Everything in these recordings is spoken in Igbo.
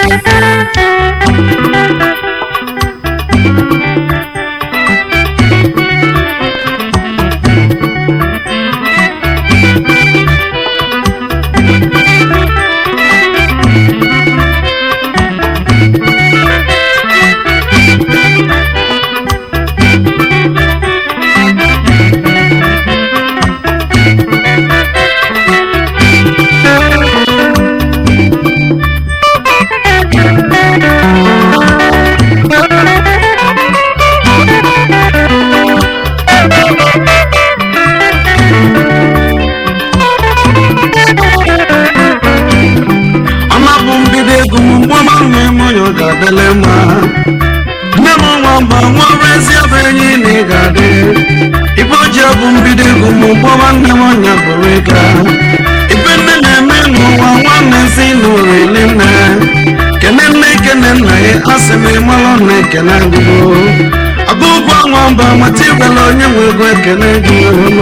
ọma bụ mbido ego m mgbe ọma na-eme onye ọ ga-adịle mma nne m nwa mba nwere ezi ebe enyi na ị ga-adị ibe ojii bụ mbido ego m mgbe ọma nne m ọnya bụrụ ịga ibe nne na-eme n'ụwa nwanne si n'ụlọ eli nne kene nne kene nna ya asị m ịmalụ na ekene agụgo agụ ụgwọ nwa mba mata ịgwala onye nwe ego ekene gị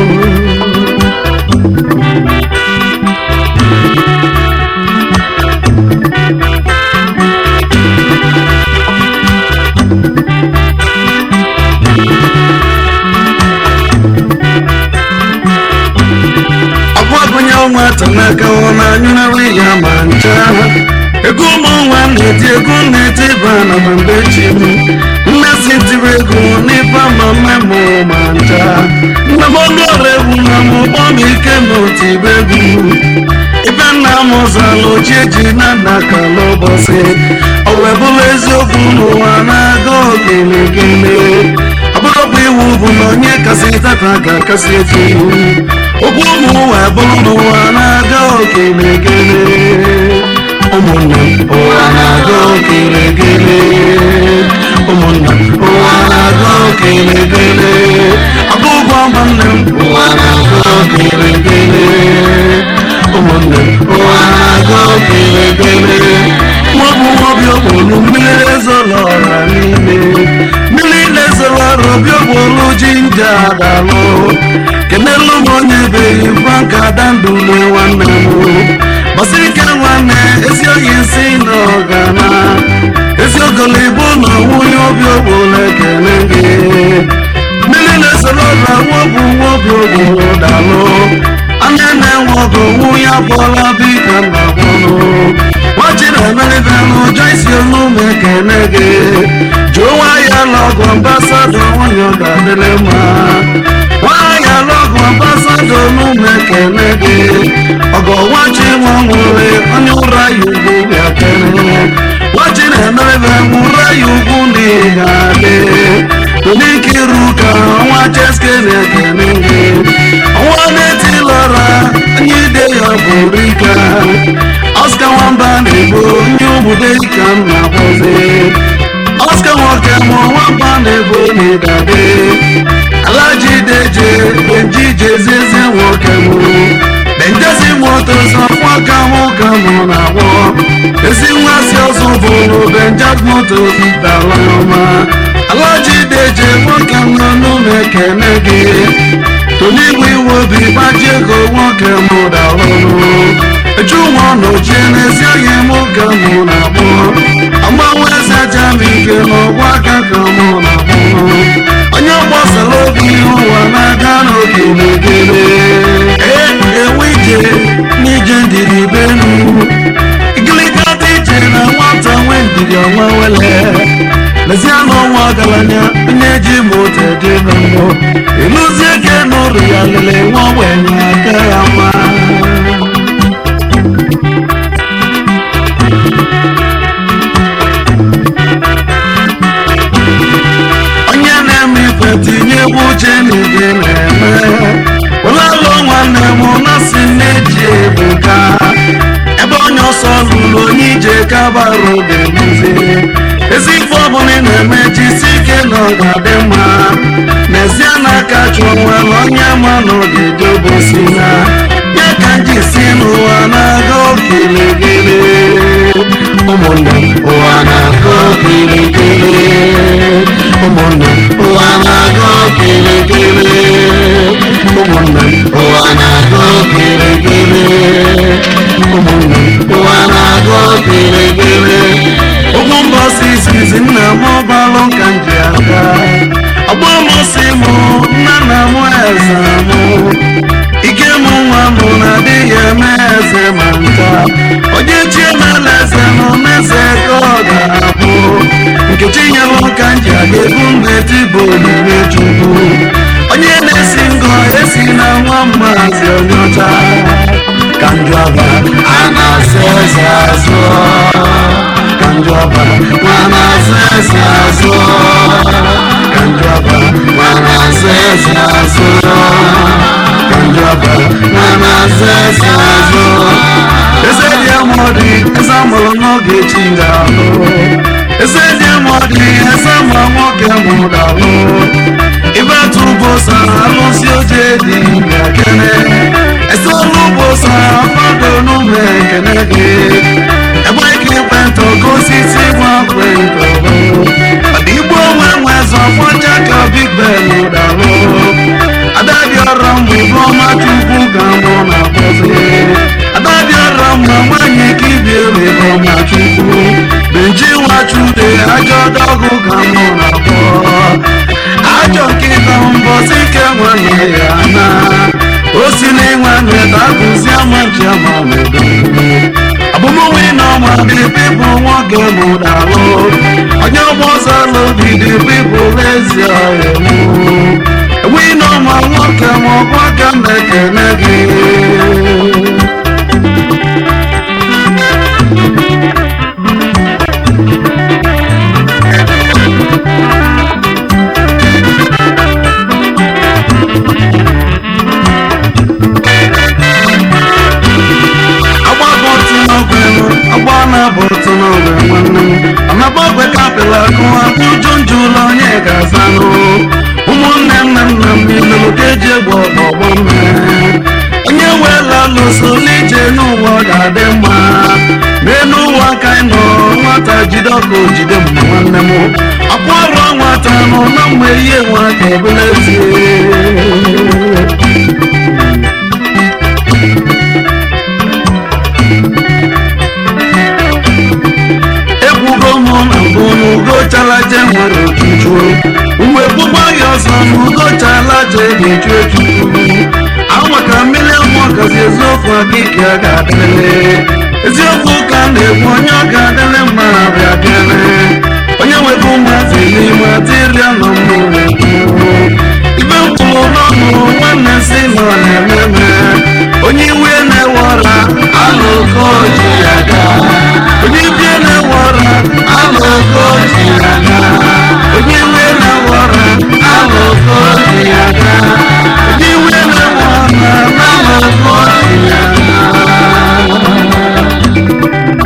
ọkwa gụnye nwata n'aka ọ na-anyụnarị ya ma ncha ego ụmụ nwa na-eti ego na-eti ba na ma mgbe chi m nne si tiri ego n'ife ma mme mụ ma ncha nne m ọnụ ọrụ egwu na m ụgbọ m ike m otu ibe egwu ibe nna m ụzọala ochie ji na nna ka n'ụbọchị ọ wee bụrụ eziokwu n'ụwa na-aga ogelegele ọ bụrụkwa iwu bụ na onye kasị tata ga-akasị echi okwu ụmụ ụwa bụrụ n'ụwa na-aga ogelegele ụmụnna m ụwa na-aga ogelegele ụmụnna m ụwa na-aga ogelegele ọgụ ụgwọ ọma nne m ụwa na-aga ogelegele ụmụnne m ụwa na-aga ogelegele nwa bụ nwa obi okporo mmiri ezolo ọra n'ime mmiri na-ezolo ọra obi okporo jinja adalụ kenelu m onye beghị franka dandule nwanne m gbasike nwanne ezi oyi nsi na ọgana ezi ogolobo na nwunye obi okporo ekele gị mmiri na-esoro ọra nwa bụ nwa obi okporo dalụ anya na-enwe ọgụ nwunye abụọla bika na bụrụ nwachiri emeribe n'ụjọ isi olume ekene gị jụọ nwaanyị alọgụ ambasadọ nwunye ọ ga-adịrị mma nwaanyị alọgụ ambasadọ olume ekene gị ọgọ nwachi nwa nwere onye ụra ya ugwu bịa kene nwachiri emeribe nwụra ya ugwu na ị ga-adị Onikiru ka ọnwa cheske na-ekene gị ọnwa na-etilọra onye ide ya bụrụ ike Oscar nwamba na-egbo onye obodo ka m na-akpọzi Oscar nwoke mụ nwamba na-egbo n'ịdade Alaji deje benji jezieze nwoke mụ benjezi moto sọfọ ka mụ ka mụ na-agbọ ezi nwa si ọzọ bụrụ benjak moto dara ọma alaji deje nwoke nọ n'ụlọ ekene gị toligwe iwe obi gbaji ego nwoke mụ darụrụ eju nwa n'ochie n'ezi oyi mụ ka mụ na-agbụ agbanwe eze jami ike n'ọgwa aka ka mụ na-agbụ onye gbasara obi ụwa na-aga n'oge megere enwe ije n'ije ndidi benu igiliga dị ije na nwata nwe ndidi ọnwa wele lezie n'ọnwa ọgaranya onye ji moto dị na mmụọ ịlụzie gị n'ụrụ ya lele nwa ogbenye aka ya mma onye na-eme ife tinye egwu uche na ibe na-eme ụlọalụ nwanne m na si na-eji ebuka ebe onye ọsọ lụrụ onye ije kabara oge nduzi ezi ife ọbụla ị na-eme jisi ike na ọ ga-adị mma n'ezie n'aka chụọ nwere onye ma na ọ ga-eje obosi na ya ka nji si n'ụwa na-aga okiligili ụmụnne m ụwa na-aga okiligili ụmụnne m ụwa na-aga okiligili ụmụnne m ụwa na-aga okiligili ụmụnne m ụwa na-aga okiligili izizi nna m balụ ka m ji aka ọgbọ m si m nna nna m eze m ike m nwa m na-adịghị eme eze ma nta onye chi emela eze na omeze ka ọ ga-abụ nkechi nyelụ ka m ji aga ebu mmeti bụ olile chukwu onye na-esi ngọ esi na nwa mmazi onye ọcha ka njọba a na-asị eze azụ ka njọba ma na-asị eze azụ ka njọba ma na-asị eze azụ ka njọba ma na-asị eze azụ eze dị amọdị eze amụrụ n'oge chi ga-alụ eze dị amọdị eze amụrụ nwoke mụrụ ibe tụbụ sa alụsị oche dị ekene ese ọrụ ugbo sa mmadụ n'ụmụ ekene gị egbe ike ekwentị oke osisi gba kwentị ọdịgbo onwe nwe zọfọcha ka big ben dalụ adadị ọrụ mgbe ibe ọma chukwu ga mụ na akpọzi adadị ọrụ mgbe nwanyị ka ibi ebe ọma chukwu benji nwachude ajọ dọgụ ga mụ na akpọ ajọ nkịta mbọsi ike nwanne ya na o si n'ịnwanne dagụzi amaji amamedo abụmụnwe na ọma dị pipụ nwoke mụdalụ onye ọgbọ ọzọ lobi dị pipụ ezi ọhịmụ enweghị na ọma nwoke ma ọkwa aka m na-ekene gị agbabọtụ n'ogwe m agba na-abọtụ n'ogwe nwanne m anabọgwe kapịla akụwa ụjụ njụ ụlọ onye ga-azanụ ụmụnne nna nna m niile ka eji egbe ọgbọgbọ mmiri onye weela lụsoli ije n'ụwa ọ ga-adị mma n'elu ụwa ka anyị nọ nwata jide ọkụ jide m nwanne m ọkwa ọrụ nwata nọ na mgbe ihe nwa ka ebule tie ekwugo m na mbụ n'ugo chalaje nwere ojuju mgbe gbugbo ya ọzọ n'ugo chalaje ga-eju eju anwa ka mmiri mmụọ gazi eziokwu akike a ga-adịrịrị eziokwu ka a na-ekwu onye ọ ga-adịrị mma bịa bịarị onye nwere ụmụazị n'ime adịrịa nọ mmụrụ ibe mkpụrụ n'ọnụ nwanne si nọ na-ememe onye iwe na-ewe ọra alụgo ji ya gaa onye ibie na-ewe ọra alụgo ji ya gaa onye iwe na-ewe ọra alụgo ji ya gaa onye iwe na-ewe ọra alụgo ji ya gaa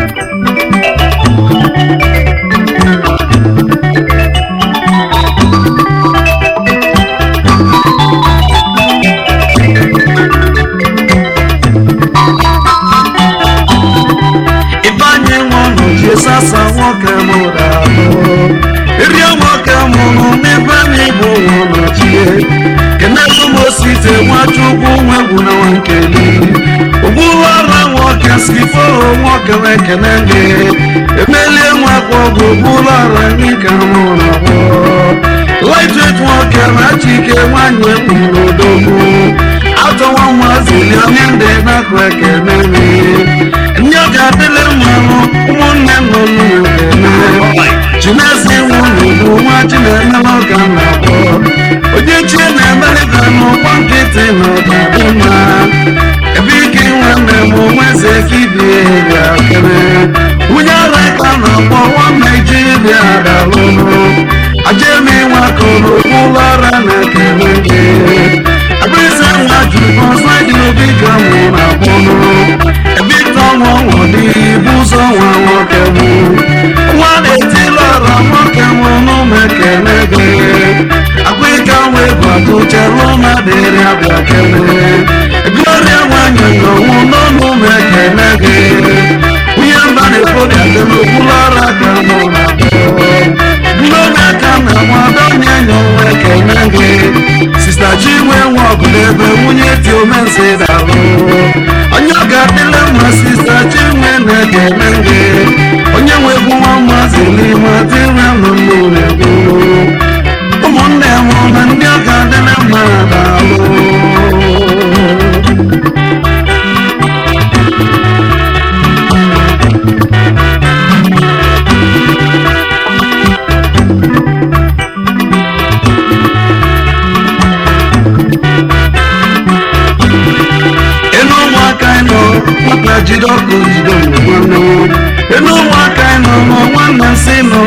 ịbanye nwanụ ji sasa nwoke mụrụ ahụ ịrịọ nwoke mụrụ n'ebe n'igbo nwụnọchie kenelu m osite nwachukwu nwegwu na nwankeli ụgbụrụ nwoke skiforo nwoke wekene gị emelie nwakwa ọgụ ụgbụrụ ọra ndị ka mụrụ abụọ lightweight nwoke na chike nwanyị ekwuru odogwu atọwa nwazili onye ndị nakụ ekene mi ndị ọ ga-adịle mmanụ ụmụnne nọ n'ụlọ chinezi nwunye bụ nwa chinemela ọga na abụọ onye chie na-emelịta n'ụgbọ nkịtị na ọdadị mma ebe ike nwanne m nweze kibie ga-akere nwunye ara ka na-akpọ nwa naijiria dalụnụ ajemi nwakọrọ ụlọ ara na-ekele gị abịrịsị nwa juru ọsọ dị obi ka mụ na agbọnụ ebe ịta ọnwa ọnwụ dị ibu ụzọ nwa nwoke mụ nwa na-etili ọra nwoke mụ n'ụmụ ekele gị akwa ịka nwa egwu atụchala ụma dịrị abịa kele gloria nwanyị n'ọnwụ n'ọnụ ụmụ ekele gị onye mba na-ekpori aka n'okpuru ọra ka mụ na agbọ gloria ka na nwada onye nyọ nwa ekele gị sista chinwe nwa ọgụ n'ebe nwunye dị omenze dalụ onye ọ ga-adịle mma sista chinwe na-ekele gị onye nwegbu nwa mmazi n'ime adịrị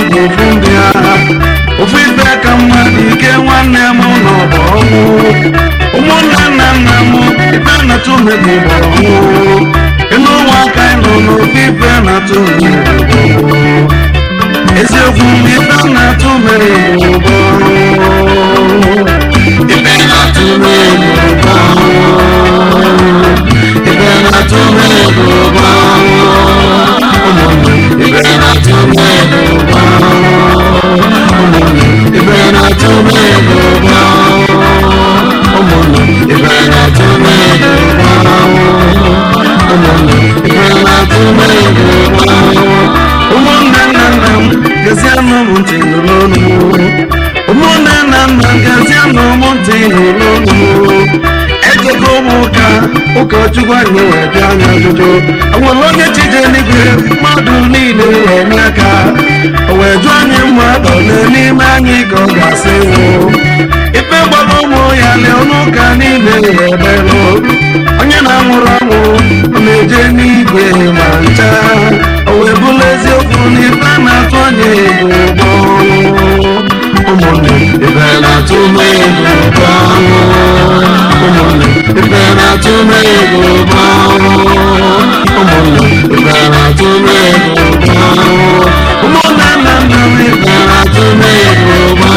bụ ofu ndị agha ofu ibe ka mmadụ ike nwanne m nọ bụ ọnwụ ụmụnne nna nna m ibe na-atụ mmebi bụ ọnwụ elu ụwa aka nọ n'ofu ibe na-atụ mmebi bụ ọnwụ eziokwu mgbe ibe na-atụ mmeri bụ ọnwụ ibe na-atụ mmeri bụ ọnwụ ibe na-atụ mmeri bụ ọnwụ ụmụnne ibe na-atụ mmeri bụ ọnwụ ụmụnne ibe na-atụ mmeri bụ ọnwụ ụmụnne ibe na-atụ mmeri bụ ọnwụ ụmụnne ibe na-atụ mmeri bụ ọnwụ ụmụnne nna nna m gazienụ m ntị n'ụlọọnụ ụmụnne nna nna m gazienụ m ntị n'ụlọọnụ ejego m ụka ụkọchukwu anyị wee bịa anya ajụjụ o nwere onye chije n'igwe mmadụ niile wee nye aka o wee jụọ anyị mmadụ ole n'ime anyị ka ọ ga-asị nwụ ife gbara ụmụ ya lee ọnụ ụka niile wee belụ onye na-anwụrụ anwụ ọ na-eje n'igwe ma ncha o wee bụrụ eziokwu na ife na-atụ anya ego ụgbọ ụmụnne ife na-atụ m ego ụgbọ ụmụnne ife na-atụ m ego ụgbọ ụmụnne ife na-atụ m ego ụgbọ ụmụnne nna nna m ife na-atụ m ego ụgbọ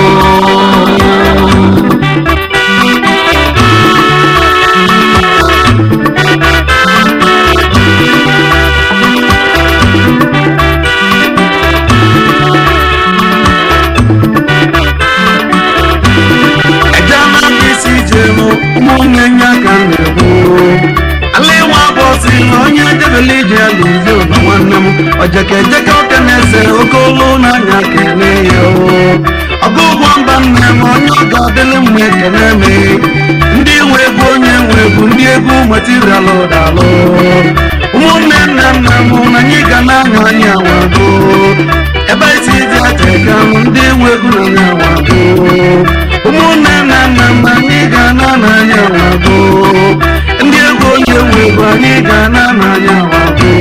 ejela isi jem ụmụnne ya ka m na-ekwu ala ịwa bọsị na onye debele ije ya lizi ụlọ nwanne m ojeke ejeke oke na-ese oke olu n'anya kene ya ọgụ ụgwọ mba nne m onye ọ ga-adịlị mma ekene m ndị nwe egwu onye nwe egwu ndị egwu materialụ dalụ ụmụnne nna nna m na anyị ga na-anya anyị awago ebe isi dị ateka m ndị nwe egwu na anyị awago ụmụnne nna nna m anyị ga na n'anya wago ndị egwu onye nwe egwu anyị ga na n'anya wago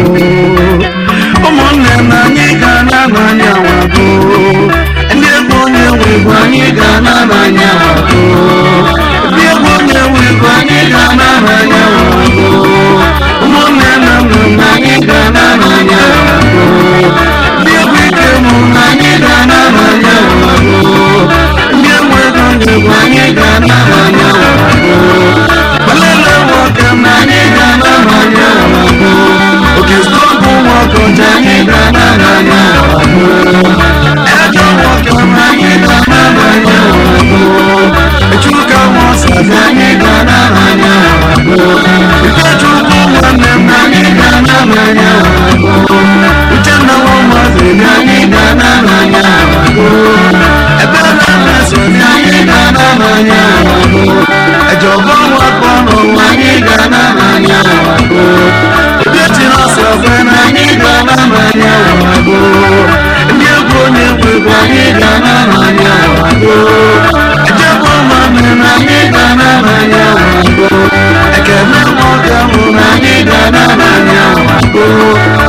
ụmụnne na anyị ga na n'anya wago ndị egwu onye nwe egwu anyị ga na n'anya wago ndị egwu onye nwe egwu anyị ga na n'anya wago ụmụnne na nna m anyị ga na n'anya wago ndị egwu ike mụ na anyị ga na n'anya wago ndị enwe ego nyegwu anyị ga na n'anya wago balele nwoke na anyị ga na n'anya wago oke stọpụ nwoke ọcha anyị ga na n'anya wago ejọ nwoke na anyị ga na n'anya wago echuka nwaọsazi anyị ga na n'anya wago ikechukwu nwanne m na anyị ga na n'anya wago uchenna nwa dị anyị ga na n'anya wago ebe na-emesozi anyị ga na n'anya wago ejọba nwakọ n'ụwa anyị ga na n'anya wago ebe tiri ọsọ ofe na anyị ga na n'anya wago ndị egwu onye egwu egwu anyị ga na n'anya wago ejebe ụmụnne na anyị ga na n'anya wago ekene nwoke mụ na anyị ga na n'anya wago